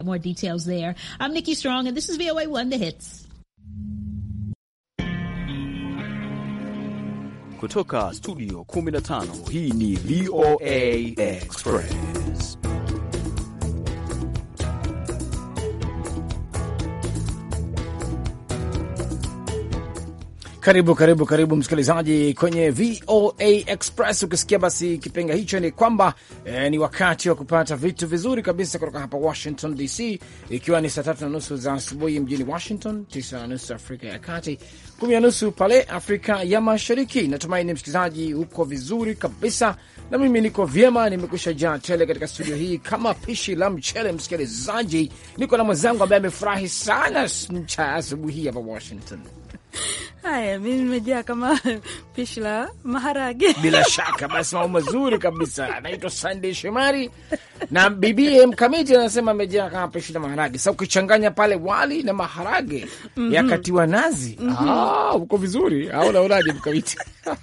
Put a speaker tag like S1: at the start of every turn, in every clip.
S1: More details there. I'm Nikki Strong, and this is VOA One, the hits.
S2: Kutoka studio 15 hii ni VOA Express.
S3: Karibu karibu karibu msikilizaji kwenye VOA Express. Ukisikia basi kipenga hicho ni kwamba eh, ni wakati wa kupata vitu vizuri kabisa kutoka hapa Washington DC, ikiwa ni saa tatu na nusu za asubuhi mjini Washington, tisa na nusu Afrika ya Kati, kumi na nusu pale Afrika ya Mashariki. Natumaini msikilizaji uko vizuri kabisa, na mimi niko vyema, nimekusha jaa tele katika studio hii kama pishi la mchele. Msikilizaji, niko na mwenzangu ambaye amefurahi sana cha asubuhi hii hapa Washington.
S4: Haya, mi nimejaa kama pishi la maharage.
S3: Bila shaka basi, mambo mazuri kabisa. Anaitwa Sunday Shomari na bibie Mkamiti anasema amejaa kama pishi la maharage. Sasa ukichanganya pale wali na maharage mm -hmm. yakatiwa nazi mm -hmm. ah, uko vizuri au naonaje, Mkamiti?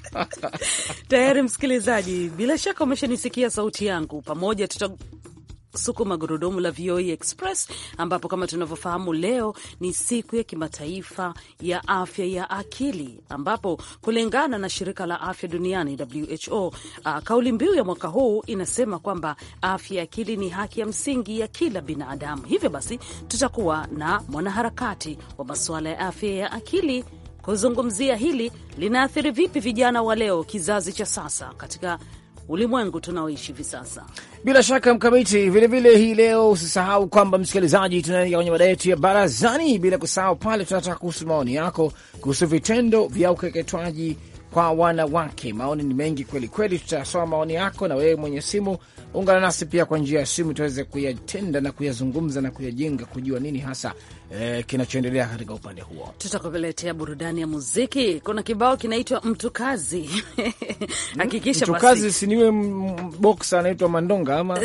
S4: Tayari msikilizaji, bila shaka umeshanisikia sauti yangu, pamoja tuta sukuma gurudumu la VOA Express, ambapo kama tunavyofahamu leo ni siku ya kimataifa ya afya ya akili, ambapo kulingana na shirika la afya duniani WHO, uh, kauli mbiu ya mwaka huu inasema kwamba afya ya akili ni haki ya msingi ya kila binadamu. Hivyo basi tutakuwa na mwanaharakati wa masuala ya afya ya akili kuzungumzia hili linaathiri vipi vijana wa leo, kizazi cha sasa katika ulimwengu tunaoishi hivi sasa.
S3: Bila shaka Mkamiti, vilevile hii leo usisahau kwamba msikilizaji, tunaingia kwenye mada yetu ya barazani, bila kusahau pale tunataka kuhusu maoni yako kuhusu vitendo vya ukeketwaji kwa wanawake. Maoni ni mengi kweli kweli, tutasoma maoni yako, na wewe mwenye simu ungana nasi pia kwa njia ya simu, tuweze kuyatenda na kuyazungumza na kuyajenga, kujua nini hasa eh, kinachoendelea katika upande huo.
S4: Tutakuletea burudani ya muziki. Kuna kibao kinaitwa mtu kazi hakikisha
S3: mtu kazi siniwe boksa anaitwa Mandonga ama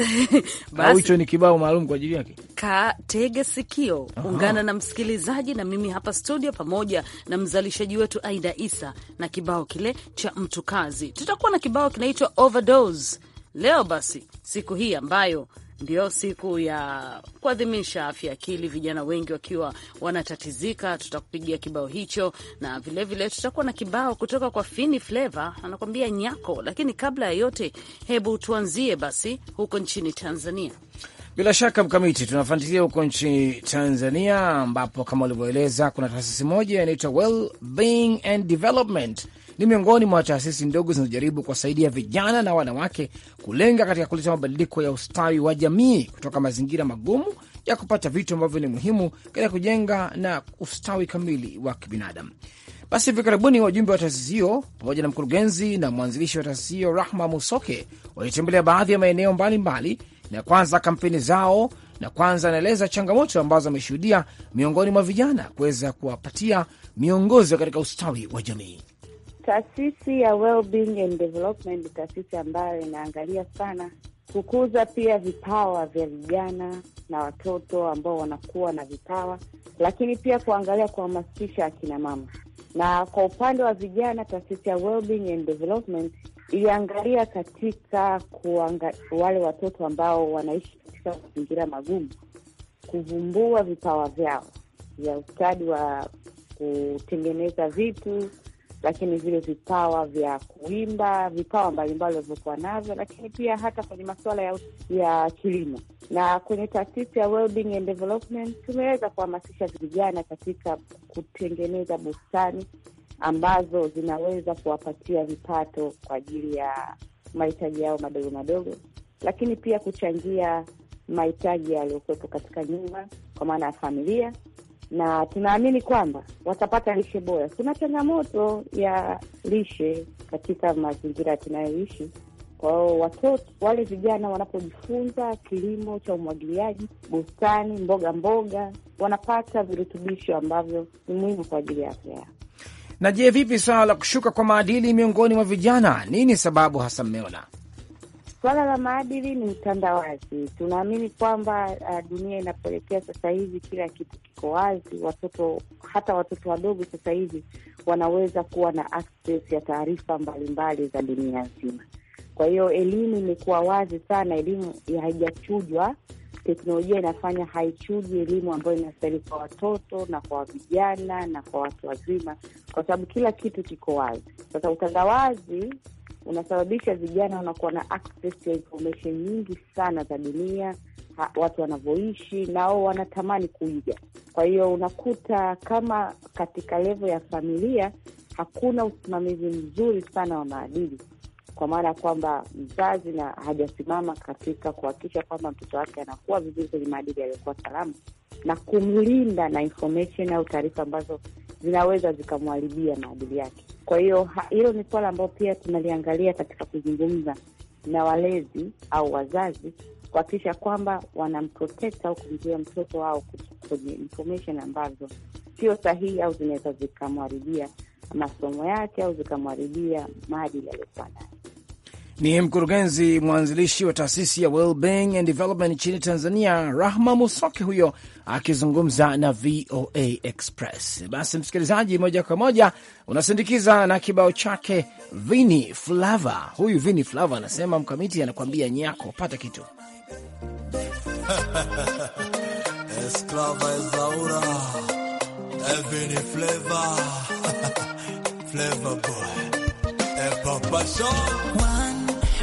S3: au hicho ni kibao maalum kwa ajili yake.
S4: Katege sikio, ungana na msikilizaji na mimi hapa studio pamoja na mzalishaji wetu Aida Isa na kibao kile cha mtu kazi. Tutakuwa na kibao kinaitwa overdose leo. Basi siku hii ambayo ndio siku ya kuadhimisha afya ya akili, vijana wengi wakiwa wanatatizika, tutakupigia kibao hicho, na vilevile tutakuwa na kibao kutoka kwa Fini Flava anakuambia nyako. Lakini kabla ya yote, hebu tuanzie basi huko nchini Tanzania.
S3: Bila shaka Mkamiti, tunafuatilia huko nchini Tanzania, ambapo kama ulivyoeleza kuna taasisi moja inaitwa Wellbeing and Development ni miongoni mwa taasisi ndogo zinazojaribu kuwasaidia vijana na wanawake kulenga katika kuleta mabadiliko ya ustawi wa jamii kutoka mazingira magumu ya kupata vitu ambavyo ni muhimu katika kujenga na ustawi kamili wa kibinadamu. Basi hivi karibuni wajumbe wa taasisi hiyo pamoja na mkurugenzi na mwanzilishi wa taasisi hiyo Rahma Musoke walitembelea baadhi ya maeneo mbalimbali na kwanza kampeni zao, na kwanza anaeleza changamoto ambazo ameshuhudia miongoni mwa vijana kuweza kuwapatia miongozo katika ustawi wa jamii.
S5: Taasisi ya Wellbeing and Development ni taasisi ambayo inaangalia sana kukuza pia vipawa vya vijana na watoto ambao wanakuwa na vipawa, lakini pia kuangalia kuhamasisha akina mama. Na kwa upande wa vijana, taasisi ya Wellbeing and Development iliangalia katika kuanga, wale watoto ambao wanaishi katika mazingira magumu, kuvumbua vipawa vyao vya ustadi wa kutengeneza vitu lakini vile vipawa vya kuimba, vipawa mbalimbali walivyokuwa navyo, lakini pia hata kwenye masuala ya, ya kilimo. Na kwenye taasisi ya Wellbeing and Development tumeweza kuhamasisha vijana katika kutengeneza bustani ambazo zinaweza kuwapatia vipato kwa ajili ya mahitaji yao madogo madogo, lakini pia kuchangia mahitaji yaliyokuwepo katika nyumba kwa maana ya familia na tunaamini kwamba watapata lishe bora. Kuna changamoto ya lishe katika mazingira tunayoishi. Kwa hiyo watoto wale vijana wanapojifunza kilimo cha umwagiliaji, bustani, mboga mboga, wanapata virutubisho ambavyo ni muhimu kwa ajili ya afya yao.
S3: Na je, vipi swala la kushuka kwa maadili miongoni mwa vijana? Nini sababu hasa mmeona?
S5: Swala la maadili ni mtandawazi. Tunaamini kwamba uh, dunia inapoelekea sasa hivi kila kitu kiko wazi. Watoto hata watoto wadogo sasa hivi wanaweza kuwa na access ya taarifa mbalimbali za dunia nzima. Kwa hiyo elimu imekuwa wazi sana, elimu haijachujwa teknolojia inafanya haichuji elimu ambayo inastahili kwa watoto na kwa vijana na kwa watu wazima, kwa sababu kila kitu kiko wazi. Sasa utandawazi unasababisha vijana wanakuwa na access ya information nyingi sana za dunia ha, watu wanavyoishi nao wanatamani kuiga. Kwa hiyo unakuta kama katika levo ya familia hakuna usimamizi mzuri sana wa maadili, kwa maana ya kwamba mzazi na hajasimama katika kuhakikisha kwamba mtoto wake anakuwa vizuri kwenye maadili yaliyokuwa salama na kumlinda na information au taarifa ambazo zinaweza zikamharibia maadili yake. Kwa hiyo hilo ni suala ambayo pia tunaliangalia katika kuzungumza na walezi au wazazi kuhakikisha kwamba wanamprotect au kumzuia mtoto wao kwenye information ambazo sio sahihi au zinaweza zikamharibia masomo yake au zikamharibia maadili aliyokuwa nayo.
S3: Ni mkurugenzi mwanzilishi wa taasisi ya Wellbeing and Development nchini Tanzania, Rahma Musoke huyo akizungumza na VOA Express. Basi msikilizaji, moja kwa moja unasindikiza na kibao chake Vini Flava. Huyu Vini Flava anasema mkamiti anakuambia nyako, pata kitu
S6: Esclava Ezaura Vini Flava Flava boy E Papa Sean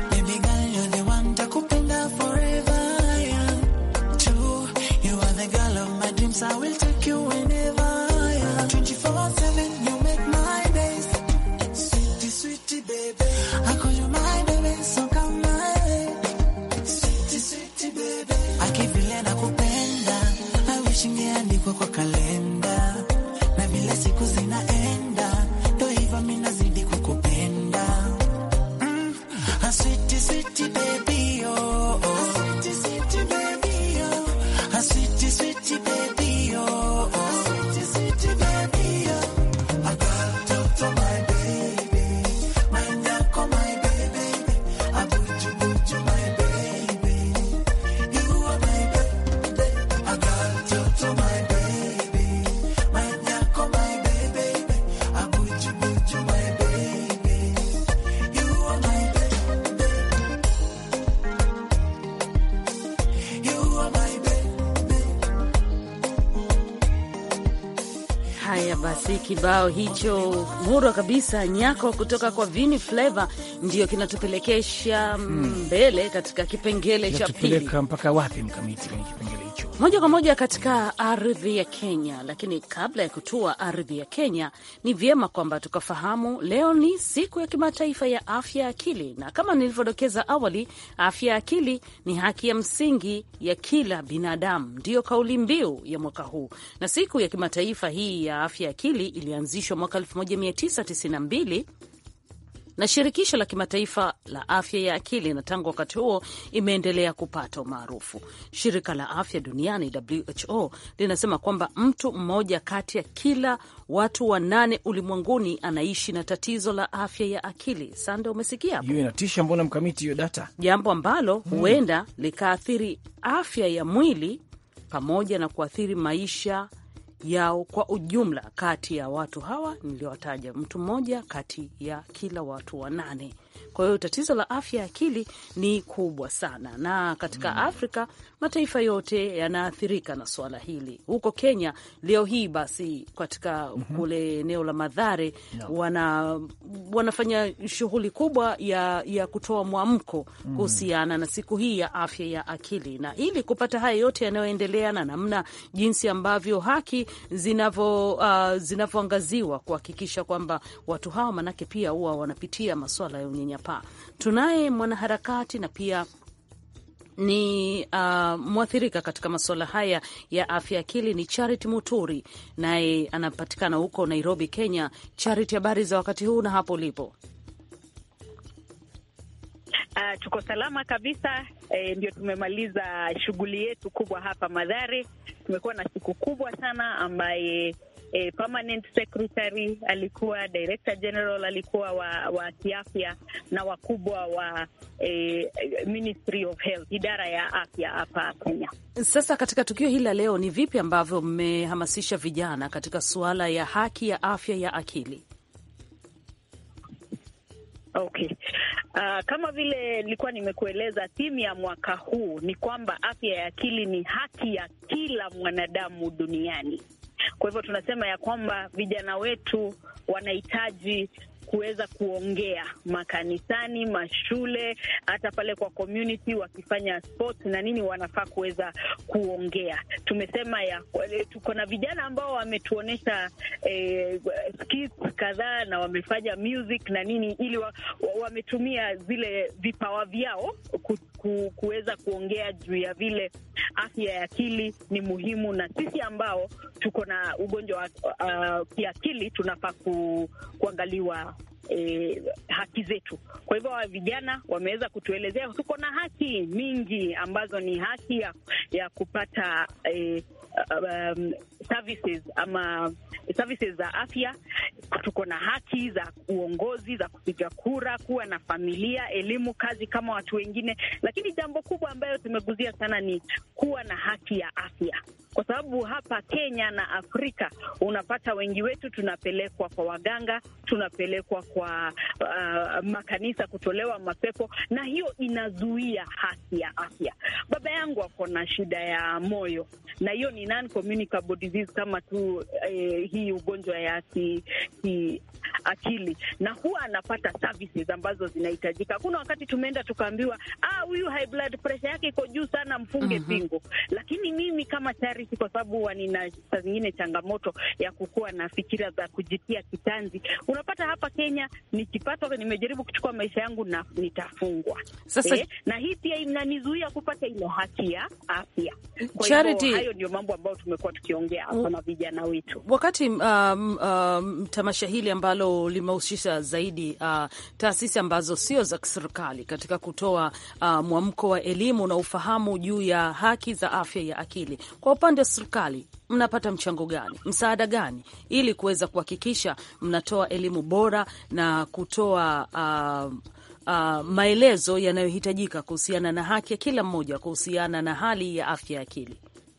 S7: I will take you whenever yeah. 24-7, you make my days Sweetie, sweetie, baby I call you my baby, so come my way Sweetie, sweetie, baby Akivile na kupenda I wish ingeandikwa kwa kalenda Na vile siku zinaenda Ndo hivyo mi nazidi kukupenda mm. ah, Sweetie, sweetie, baby, oh, oh. Sweetie, sweetie, baby, oh. Ah, Sweetie, sweetie, baby
S4: Basi kibao hicho murwa kabisa nyako kutoka kwa Vini Flavor ndio kinatupelekesha mbele katika kipengele cha pili.
S3: Tupeleka mpaka wapi mkamiti kwenye kipengele hicho?
S4: moja kwa moja katika ardhi ya Kenya. Lakini kabla ya kutua ardhi ya Kenya, ni vyema kwamba tukafahamu leo ni siku ya kimataifa ya afya ya akili, na kama nilivyodokeza awali, afya ya akili ni haki ya msingi ya kila binadamu, ndiyo kauli mbiu ya mwaka huu. Na siku ya kimataifa hii ya afya ya akili ilianzishwa mwaka 1992 na shirikisho la kimataifa la afya ya akili, na tangu wakati huo imeendelea kupata umaarufu. Shirika la afya duniani WHO linasema kwamba mtu mmoja kati ya kila watu wanane ulimwenguni anaishi na tatizo la afya ya akili. Sande, umesikia hapo?
S3: Hiyo inatisha, mbona mkamiti hiyo data?
S4: jambo ambalo huenda likaathiri afya ya mwili pamoja na kuathiri maisha yao kwa ujumla. Kati ya watu hawa niliowataja, mtu mmoja kati ya kila watu wanane. Kwa hiyo tatizo la afya ya akili ni kubwa sana, na katika Afrika mataifa yote yanaathirika na suala hili. Huko Kenya leo hii basi, katika kule eneo la Madhare wana, wanafanya shughuli kubwa ya, ya kutoa mwamko kuhusiana na siku hii ya afya ya akili, na ili kupata haya yote yanayoendelea na namna jinsi ambavyo haki zinavyo uh, zinavyoangaziwa kuhakikisha kwamba watu hawa manake pia huwa wanapitia masuala ya unyanyapaa. Tunaye mwanaharakati na pia ni uh, mwathirika katika masuala haya ya afya ya akili ni Charity Muturi, naye anapatikana huko Nairobi, Kenya. Charity, habari za wakati huu na hapo ulipo?
S8: Uh, tuko salama kabisa. E, ndio tumemaliza shughuli yetu kubwa hapa Madhare. Tumekuwa na siku kubwa sana ambaye e, permanent secretary alikuwa, director general alikuwa wa, wa kiafya na wakubwa wa e, Ministry of Health, idara ya afya hapa Kenya.
S4: Sasa katika tukio hili la leo, ni vipi ambavyo mmehamasisha vijana katika suala ya haki ya afya ya akili?
S8: Okay. Uh, kama vile nilikuwa nimekueleza, timu ya mwaka huu ni kwamba afya ya akili ni haki ya kila mwanadamu duniani. Kwa hivyo tunasema ya kwamba vijana wetu wanahitaji kuweza kuongea makanisani, mashule, hata pale kwa community wakifanya sports na nini, wanafaa kuweza kuongea. Tumesema ya tuko na vijana ambao wametuonyesha eh, skits kadhaa na wamefanya music na nini, ili wa, wa, wametumia zile vipawa vyao ku, ku, kuweza kuongea juu ya vile afya ya akili ni muhimu, na sisi ambao tuko na ugonjwa wa uh, kiakili tunafaa ku, kuangaliwa E, haki zetu. Kwa hivyo wa vijana wameweza kutuelezea tuko na haki mingi ambazo ni haki ya, ya kupata e, um, services ama services za afya. Tuko na haki za uongozi, za kupiga kura, kuwa na familia, elimu, kazi kama watu wengine, lakini jambo kubwa ambayo tumeguzia sana ni kuwa na haki ya afya kwa sababu hapa Kenya na Afrika unapata wengi wetu tunapelekwa kwa waganga, tunapelekwa kwa uh, makanisa kutolewa mapepo, na hiyo inazuia haki ya afya. Baba yangu ako na shida ya moyo, na hiyo ni non communicable disease kama tu eh, hii ugonjwa ya ki, ki akili, na huwa anapata services ambazo zinahitajika. Kuna wakati tumeenda tukaambiwa, ah, huyu high blood pressure yake iko juu sana, mfunge
S4: Mhm.
S8: pingo. Lakini mimi kama charity, kwa sababu huwa nina saa zingine changamoto ya kukuwa na fikira za kujitia kitanzi, unapata hapa Kenya nikipata, nimejaribu kuchukua maisha yangu na nitafungwa.
S4: Sasa-
S8: eh, na hii pia inanizuia kupata ile haki ya afya. Kwa
S4: Charity-
S8: hivyo hayo ndio mambo ambayo tumekuwa tukiongea hapa na vijana wetu.
S4: Wakati um, um, tamasha hili ambalo limehusisha zaidi uh, taasisi ambazo sio za kiserikali katika kutoa uh, mwamko wa elimu na ufahamu juu ya haki za afya ya akili, kwa upande wa serikali mnapata mchango gani, msaada gani, ili kuweza kuhakikisha mnatoa elimu bora na kutoa uh, uh, maelezo yanayohitajika kuhusiana na haki ya kila mmoja kuhusiana na hali ya afya ya akili?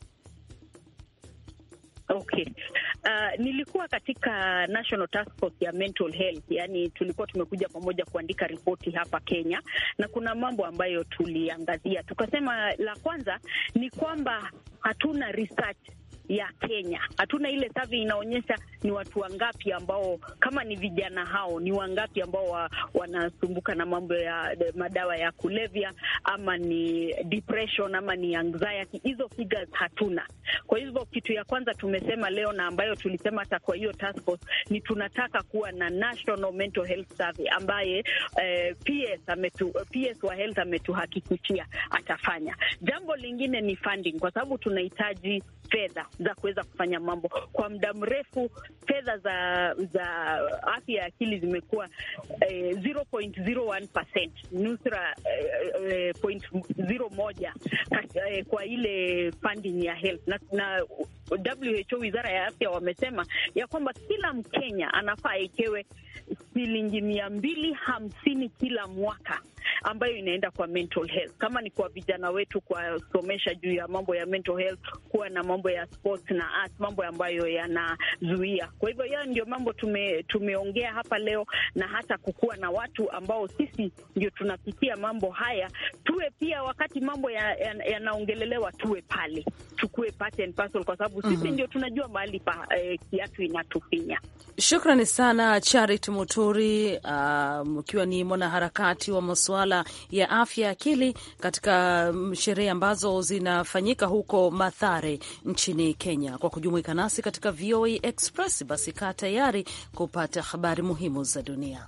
S8: Okay. Uh, nilikuwa katika National Task Force ya Mental Health, yani tulikuwa tumekuja pamoja kuandika ripoti hapa Kenya, na kuna mambo ambayo tuliangazia. Tukasema la kwanza ni kwamba hatuna research ya Kenya, hatuna ile survey inaonyesha ni watu wangapi ambao kama ni vijana hao ni wangapi ambao wa, wanasumbuka na mambo ya de- madawa ya kulevya ama ni depression ama ni anxiety. Hizo figures hatuna. Kwa hivyo kitu ya kwanza tumesema leo na ambayo tulisema hata kwa hiyo task force ni tunataka kuwa na national mental health survey ambaye eh, PS, ametu, PS wa health ametuhakikishia atafanya. Jambo lingine ni funding, kwa sababu tunahitaji fedha za kuweza kufanya mambo kwa muda mrefu. Fedha za za afya ya akili zimekuwa eh, 0.01% nusra eh, eh, point zero moja kat- eh, kwa ile funding ya health na, na WHO wizara ya afya wamesema ya kwamba kila Mkenya anafaa aekewe shilingi mia mbili hamsini kila mwaka ambayo inaenda kwa mental health, kama ni kwa vijana wetu, kuwasomesha juu ya mambo ya mental health, kuwa na mambo ya sports na arts, mambo ambayo yanazuia. Kwa hivyo hayo ndio mambo tume, tumeongea hapa leo, na hata kukuwa na watu ambao sisi ndio tunapitia mambo haya, tuwe pia wakati mambo yanaongelelewa ya, ya tuwe pale, tukue part and parcel, kwa sababu sisi
S4: Mhm.
S8: ndio tunajua mahali pa eh, kiatu inatufinya.
S4: Shukrani sana Charity Muturi, ukiwa ni mwanaharakati wa masuala ya afya ya akili katika mm, sherehe ambazo zinafanyika huko Mathare nchini Kenya, kwa kujumuika nasi katika VOA Express. Basi kaa tayari kupata habari muhimu za dunia.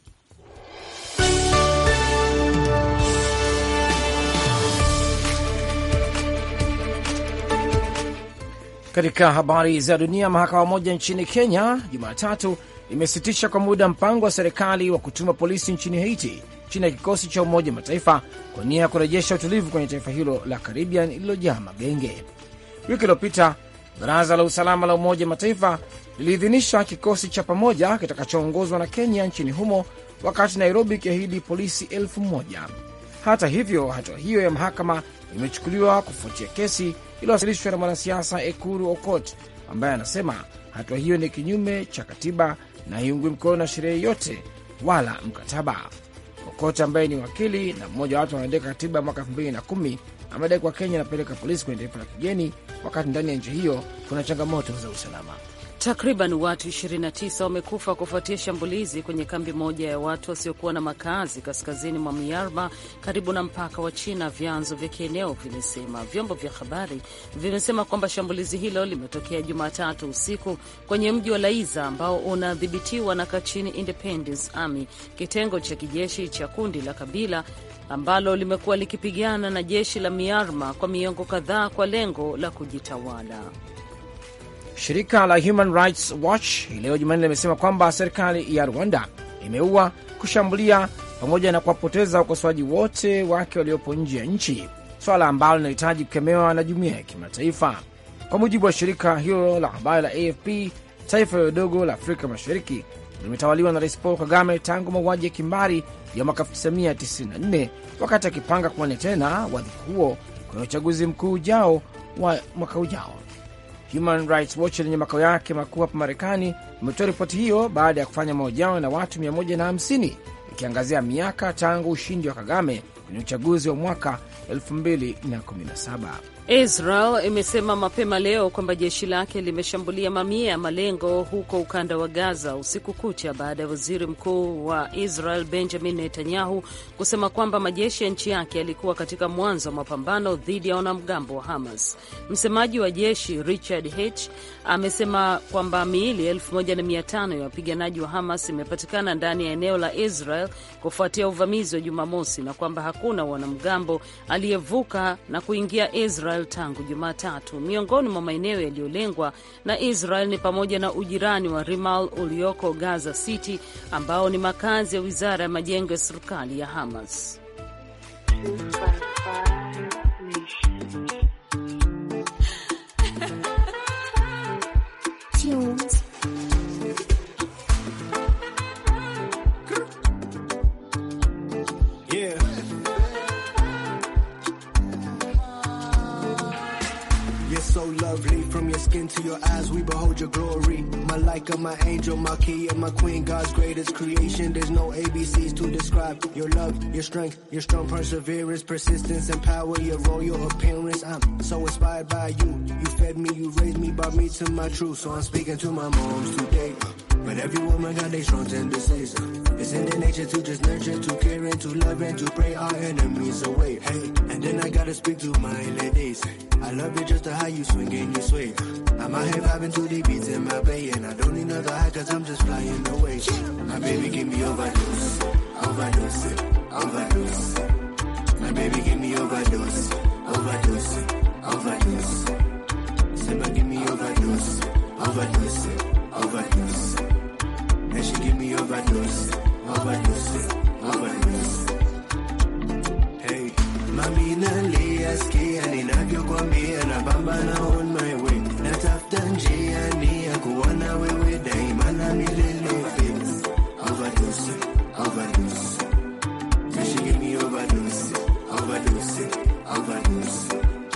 S3: Katika habari za dunia, mahakama moja nchini Kenya Jumatatu imesitisha kwa muda mpango wa serikali wa kutuma polisi nchini Haiti chini ya kikosi cha Umoja Mataifa kwa nia ya kurejesha utulivu kwenye taifa hilo la Caribbean lililojaa magenge. Wiki iliyopita baraza la usalama la Umoja Mataifa liliidhinisha kikosi cha pamoja kitakachoongozwa na Kenya nchini humo, wakati Nairobi ikiahidi polisi elfu moja. Hata hivyo, hatua hiyo ya mahakama imechukuliwa kufuatia kesi iliyowasilishwa na mwanasiasa Ekuru Okot ambaye anasema hatua hiyo ni kinyume cha katiba na haiungwi mkono na sheria yoyote wala mkataba. Okot ambaye ni wakili na mmoja wa watu wanaandika katiba ya mwaka elfu mbili na kumi amedai kuwa Kenya inapeleka polisi kwenye taifa la kigeni wakati ndani ya nchi hiyo kuna changamoto za usalama.
S4: Takriban watu 29 wamekufa kufuatia shambulizi kwenye kambi moja ya watu wasiokuwa na makazi kaskazini mwa Myanmar karibu na mpaka wa China, vyanzo vya kieneo vimesema. Vyombo vya habari vimesema kwamba shambulizi hilo limetokea Jumatatu usiku kwenye mji wa Laiza ambao unadhibitiwa na Kachin Independence Army, kitengo cha kijeshi cha kundi la kabila ambalo limekuwa likipigana na jeshi la Myanmar kwa miongo kadhaa kwa lengo la kujitawala.
S3: Shirika la Human Rights Watch hii leo Jumanne limesema kwamba serikali ya Rwanda imeua, kushambulia pamoja na kuwapoteza wakosoaji wote wake waliopo nje ya nchi, swala ambalo linahitaji kukemewa na jumuiya ya kimataifa. Kwa mujibu wa shirika hilo la habari la AFP, taifa hilo dogo la Afrika Mashariki limetawaliwa na Rais Paul Kagame tangu mauaji ya kimbari ya mwaka 1994 wakati akipanga kuwania tena wadhifa huo kwenye uchaguzi mkuu ujao wa mwaka ujao. Human Rights Watch lenye makao yake makuu hapa Marekani imetoa ripoti hiyo baada ya kufanya mahojiano na watu 150 ikiangazia miaka tangu ushindi wa Kagame kwenye uchaguzi wa mwaka 2017.
S4: Israel imesema mapema leo kwamba jeshi lake limeshambulia mamia ya malengo huko ukanda wa Gaza usiku kucha baada ya waziri mkuu wa Israel Benjamin Netanyahu kusema kwamba majeshi ya nchi yake yalikuwa katika mwanzo wa mapambano dhidi ya wanamgambo wa Hamas. Msemaji wa jeshi Richard H amesema kwamba miili 1500 ya wapiganaji wa Hamas imepatikana ndani ya eneo la Israel kufuatia uvamizi wa Jumamosi na kwamba hakuna wanamgambo aliyevuka na kuingia Israel tangu Jumatatu. Miongoni mwa maeneo yaliyolengwa na Israel ni pamoja na ujirani wa Rimal ulioko Gaza City, ambao ni makazi ya wizara ya majengo ya serikali ya Hamas.
S9: Yeah. You're so lovely from your skin to your eyes. We behold your glory. My Leica, my angel, my key, and my queen. God's greatest creation. There's no ABCs to describe your love, your strength, your strong perseverance, persistence, and power. Your royal appearance. I'm so inspired by you. You fed me, you raised me, brought me to my truth. So I'm speaking to my moms today. But every woman got their strong tendencies. It's in their nature to just nurture, to care, and to love, and to pray our enemies away. Hey, and then I gotta speak to my ladies. I love it just to how you swing and you sway. I'm out here vibing to the beats in my bay, and I don't need another high cause I'm just flying away. My baby give me overdose, overdose, overdose. My baby give me overdose, overdose, overdose. Simba give me overdose, overdose, overdose. And she give me overdose, overdose, overdose. Hey, mami nalia skia ninavyokwambia na pambana on my way. Natafuta njia ni ya kuona wewe daima na milele baby. Overdose, overdose. And she give me overdose, overdose, overdose.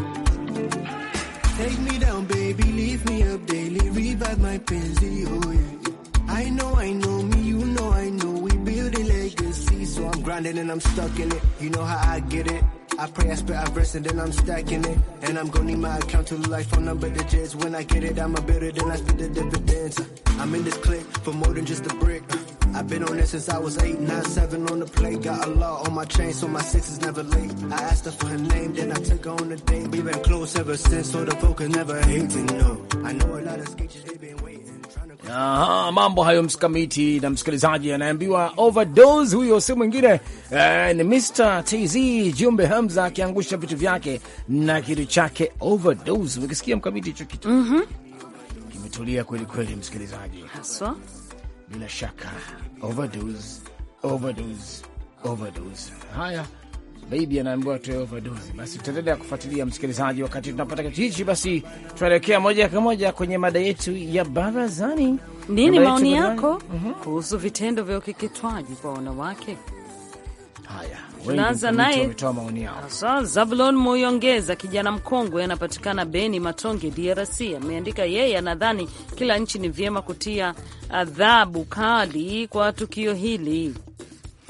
S9: Take me down, baby, leave me up daily, revive my penzi, oh yeah. I know, I know me, you know, I know we build a legacy, so I'm grinding and I'm stuck in it. You know how I get it. I pray, I spit, I verse, and then I'm stacking it. And I'm gonna need my account to life phone number digits. When I get it, I'ma build it, then I split the dividends. I'm in this clique for more than just a brick. I've been on this since I was eight, nine, seven on the plate. Got a law on my chain, so my six is never late. I asked her for her name, then I took her on a date. We've been close ever since, so the folk can never hate to know. I know a lot of sketches, they've been waiting. trying to-
S3: Aha, mambo hayo msikamiti na msikilizaji anaambiwa overdose. Huyo si mwingine eh, ni Mr TZ Jumbe Hamza akiangusha vitu vyake na kitu chake overdose. Ukisikia mkamiti hicho kitu kimetulia kweli kweli, msikilizaji,
S4: Haswa
S3: bila shaka overdose, overdose, overdose. Haya, baby anaambiwa tuwe overdose. Basi tutaendelea kufuatilia msikilizaji, wakati tunapata kitu hichi, basi tunaelekea moja kwa moja kwenye mada yetu ya barazani.
S4: nini
S3: Mada yetu
S4: maoni
S3: barazani-
S4: yako kuhusu vitendo vya ukeketwaji kwa wanawake?
S3: Haya, wengi
S4: Tunaanza
S3: mkamiti
S4: naye.
S3: wametoa maoni yao.
S4: Haswa Zabulon Muyongeza, kijana mkongwe, anapatikana Beni Matonge, DRC, ameandika yeye anadhani kila nchi ni vyema kutia adhabu kali kwa tukio hili.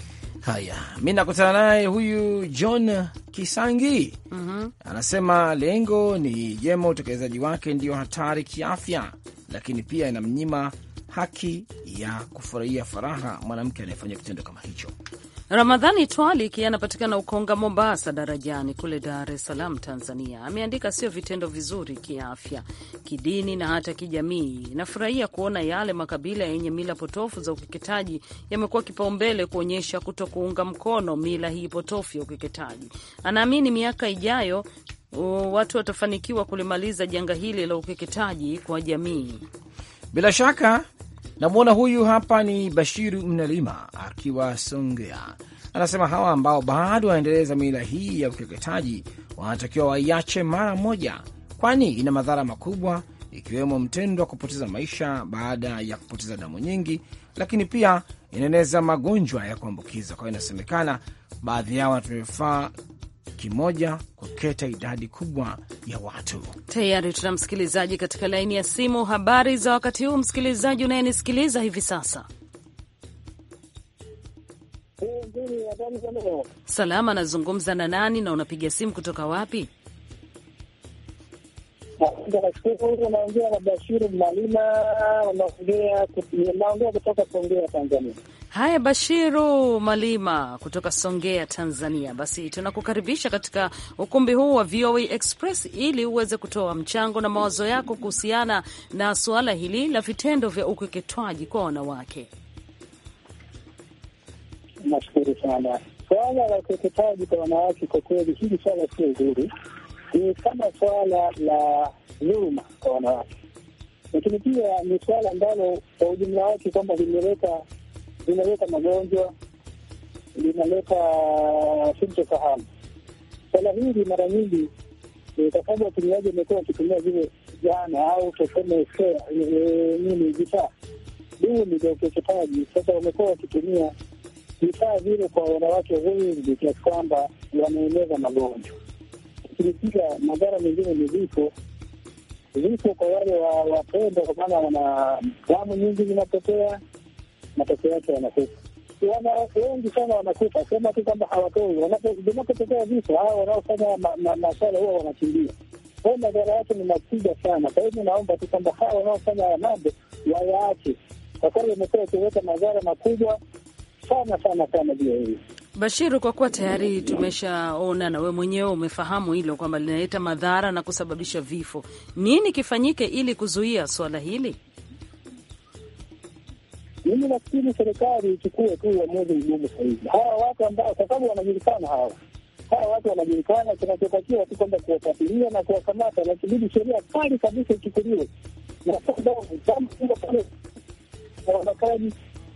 S3: Haya, mi nakutana naye huyu John Kisangi. Anasema lengo ni jema, utekelezaji wake ndiyo hatari kiafya, lakini pia inamnyima haki ya kufurahia faraha mwanamke anayefanya kitendo kama hicho.
S4: Ramadhani Twaliki anapatikana Ukonga, Mombasa, darajani kule Dar es Salaam, Tanzania. Ameandika sio vitendo vizuri kiafya, kidini na hata kijamii. Nafurahia kuona yale makabila yenye mila potofu za ukeketaji yamekuwa kipaumbele kuonyesha kuto kuunga mkono mila hii potofu ya ukeketaji. Anaamini miaka ijayo uh, watu watafanikiwa kulimaliza janga hili la ukeketaji kwa jamii.
S3: Bila shaka namwona huyu hapa ni Bashiru Mnalima akiwa Songea, anasema hawa ambao bado wanaendeleza mila hii ya ukeketaji wanatakiwa waiache mara moja, kwani ina madhara makubwa, ikiwemo mtendo wa kupoteza maisha baada ya kupoteza damu nyingi, lakini pia inaeneza magonjwa ya kuambukiza. Kwa hiyo inasemekana baadhi yao wanatumia vifaa kimoja kuketa idadi kubwa ya watu.
S4: Tayari tuna msikilizaji katika laini ya simu. Habari za wakati huu, msikilizaji unayenisikiliza hivi sasa? Salama, anazungumza na nani na unapiga simu kutoka wapi?
S10: Nashukuru. Naongea na Bashiru Malima, naongea kutoka Songea, Tanzania.
S4: Haya, Bashiru Malima kutoka Songea, Tanzania. Basi tunakukaribisha katika ukumbi huu wa VOA Express ili uweze kutoa mchango na mawazo yako kuhusiana na suala hili la vitendo vya ukeketwaji kwa wanawake.
S10: Nashukuru sana. Swala la ukeketaji kwa wanawake, kwa kweli hili swala sio zuri, ni kama swala la dhuluma kwa wanawake, lakini pia ni swala ambalo kwa ujumla wake kwamba limeleta linaleta magonjwa, linaleta sintofahamu. Swala hili mara nyingi kwa sababu watumiaji wamekuwa wakitumia vile jana au tuseme nini vifaa duni vya ukeketaji. Sasa wamekuwa wakitumia vifaa vile kwa wanawake wengi kiasi kwamba wanaeneza magonjwa, lakini pia madhara mengine ni vifo vifo kwa wale wapendwa, kwa maana wana damu nyingi zinapotea matokeo yake wanakufa. Wanawake wengi sana wanakufa, sema tu kwamba hawatoi. Vinapotokea vifo, hawa wanaofanya maswala huwa wanakimbia. Kwa hiyo madhara yake ni makubwa sana. Kwa hivyo naomba tu kwamba hawa wanaofanya haya mambo wayaache, kwa kweli wamekuwa wakileta madhara makubwa sana sana sana juu ya hili.
S4: Bashiru, kwa kuwa tayari tumeshaona na we mwenyewe umefahamu hilo kwamba linaleta madhara na kusababisha vifo, nini kifanyike ili kuzuia swala hili?
S10: Mimi nafikiri serikali ichukue tu uamuzi mgumu sahizi. Hawa watu ambao, kwa sababu wanajulikana, hawa hawa watu wanajulikana, kinachotakiwa tu kwamba kuwafuatilia na kuwakamata, na kibidi sheria kali kabisa ichukuliwe na kama pale wabakaji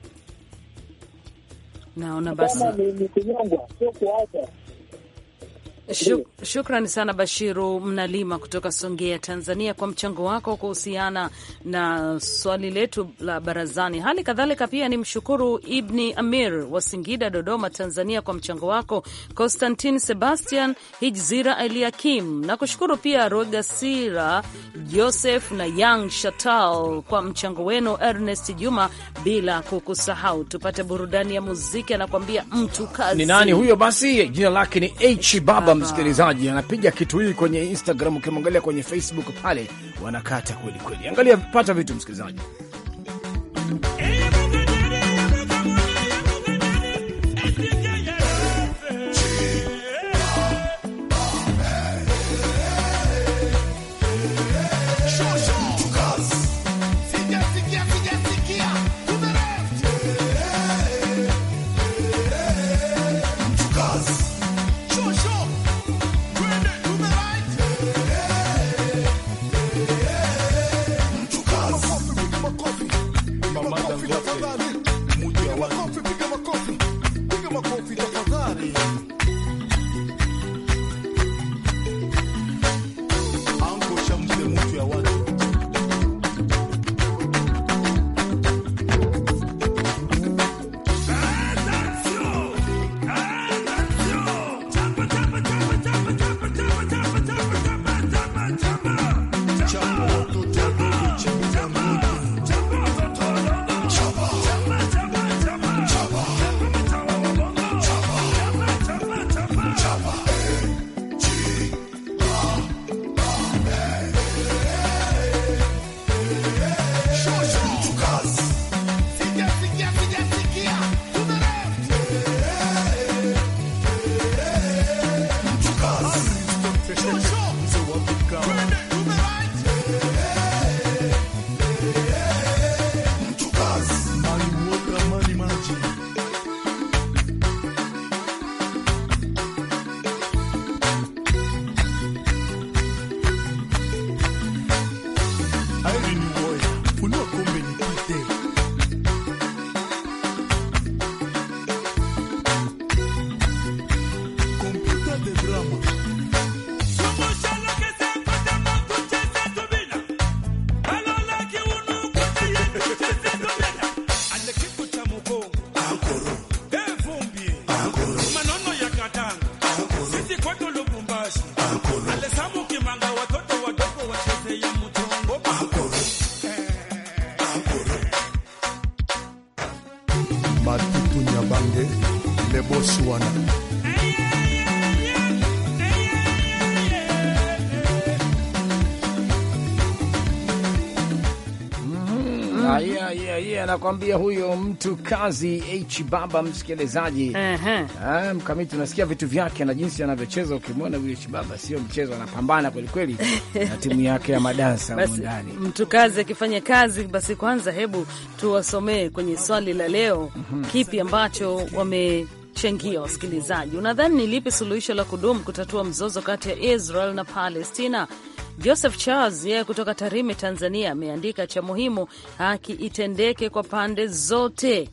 S4: Naona basi
S10: kama ni kunyongwa, sio kuacha.
S4: Shuk, shukrani sana Bashiru Mnalima kutoka Songea, Tanzania, kwa mchango wako kuhusiana na swali letu la barazani. Hali kadhalika pia ni mshukuru Ibni Amir wa Singida, Dodoma, Tanzania, kwa mchango wako, Constantin Sebastian Hijzira Eliakim na kushukuru pia Rogasira Joseph na Yang Shatal kwa mchango wenu, Ernest Juma, bila kukusahau. Tupate burudani ya muziki, anakuambia mtu kazi.
S3: Ni nani huyo? Basi jina lake ni H Baba. Msikilizaji anapiga kitu hii kwenye Instagram, ukimwangalia kwenye Facebook pale wanakata kweli kweli. Angalia, pata vitu msikilizaji.
S6: Mama Dangote. bwana.
S3: Ah, yeah, yeah, yeah, anakwambia huyo mtu kazi H baba, msikilizaji.
S4: Ehe.
S3: Ah, mkamiti unasikia vitu vyake na jinsi anavyocheza. Ukimwona huyo H baba sio mchezo, anapambana kwelikweli na timu yake ya madansa humu
S4: Basi
S3: ndani.
S4: mtu kazi akifanya kazi, basi kwanza hebu tuwasomee kwenye swali la leo, kipi ambacho wamechangia wasikilizaji. Unadhani ni lipi suluhisho la kudumu kutatua mzozo kati ya Israel na Palestina? Joseph Charles yeye kutoka Tarime, Tanzania, ameandika cha muhimu, haki itendeke kwa pande zote.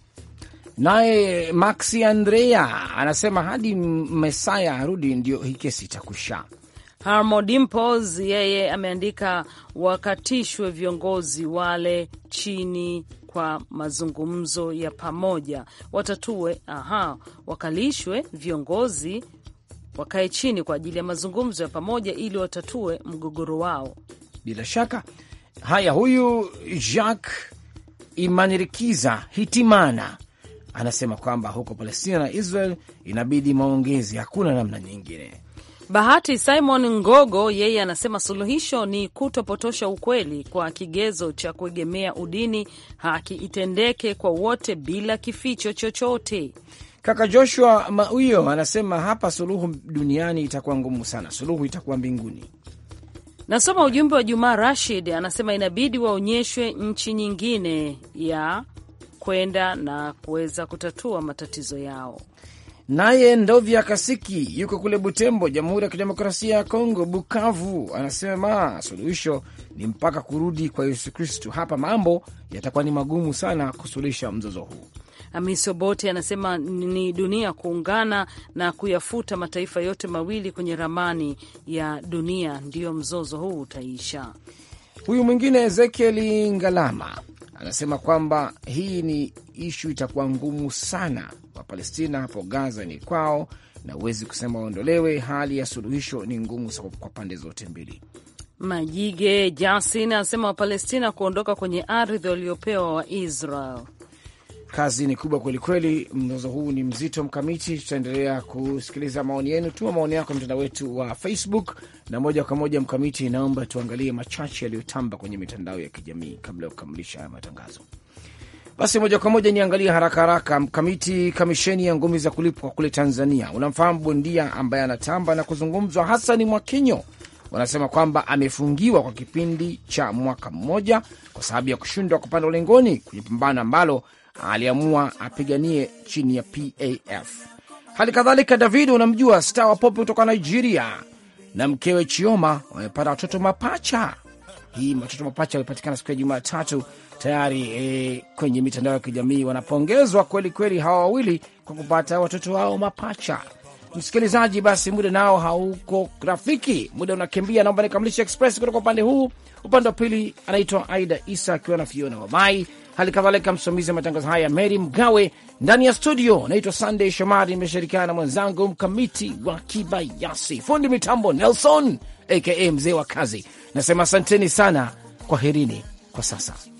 S3: Naye Maxi Andrea anasema hadi Mesaya arudi ndio hii kesi itakusha.
S4: Harmo Dimples yeye ameandika wakatishwe viongozi wale chini kwa mazungumzo ya pamoja, watatue. Aha, wakalishwe viongozi wakae chini kwa ajili ya mazungumzo ya pamoja ili watatue mgogoro wao.
S3: Bila shaka haya, huyu Jacques Imanirikiza Hitimana anasema kwamba huko Palestina na Israel inabidi maongezi, hakuna namna nyingine.
S4: Bahati Simon Ngogo yeye anasema suluhisho ni kutopotosha ukweli kwa kigezo cha kuegemea udini. Haki itendeke kwa wote bila kificho chochote.
S3: Kaka Joshua Mauyo anasema hapa suluhu duniani itakuwa ngumu sana, suluhu itakuwa mbinguni.
S4: Nasoma ujumbe wa Jumaa Rashid anasema inabidi waonyeshwe nchi nyingine ya kwenda na kuweza kutatua matatizo yao.
S3: Naye Ndovya Kasiki yuko kule Butembo, Jamhuri ya Kidemokrasia ya Kongo, Bukavu, anasema suluhisho ni mpaka kurudi kwa Yesu Kristu. Hapa mambo yatakuwa ni magumu sana kusuluhisha mzozo huu.
S4: Hamisi Obote anasema ni dunia kuungana na kuyafuta mataifa yote mawili kwenye ramani ya dunia, ndiyo mzozo huu utaisha.
S3: Huyu mwingine Ezekieli Ngalama anasema kwamba hii ni ishu itakuwa ngumu sana. Wapalestina hapo Gaza ni kwao na huwezi kusema waondolewe. Hali ya suluhisho ni ngumu kwa pande zote mbili.
S4: Majige Jasin anasema Wapalestina kuondoka kwenye ardhi waliopewa wa Israel.
S3: Kazi ni kubwa kwelikweli, mzozo huu ni mzito. Mkamiti, tutaendelea kusikiliza maoni yenu. Tuma maoni yako mtandao wetu wa Facebook na moja kwa moja. Mkamiti, naomba tuangalie machache yaliyotamba kwenye mitandao ya kijamii kabla ya kukamilisha haya matangazo. Basi moja kwa moja niangalie haraka haraka. Mkamiti, kamisheni ya ngumi za kulipwa kule Tanzania, unamfahamu bondia ambaye anatamba na kuzungumzwa, Hasani Mwakinyo wanasema kwamba amefungiwa kwa kipindi cha mwaka mmoja kwa sababu ya kushindwa kupanda ulingoni kwenye pambano ambalo aliamua apiganie chini ya PAF. Hali kadhalika, David unamjua star wa pop kutoka Nigeria na mkewe Chioma wamepata watoto mapacha. Hii watoto mapacha walipatikana siku ya Jumatatu tayari e, kwenye mitandao ya kijamii wanapongezwa kweli kweli hawa wawili kwa kupata watoto wao mapacha. Msikilizaji, basi muda nao hauko rafiki, muda unakimbia. Naomba nikamilisha Express kutoka upande huu. Upande wa pili anaitwa Aida Isa akiwa na Fiona Wamai, hali kadhalika msimamizi wa matangazo haya Mary Mgawe. Ndani ya studio naitwa Sunday Shomari, nimeshirikiana na mwenzangu Mkamiti wa Kibayasi, fundi mitambo Nelson aka mzee wa kazi. Nasema asanteni sana, kwaherini kwa sasa.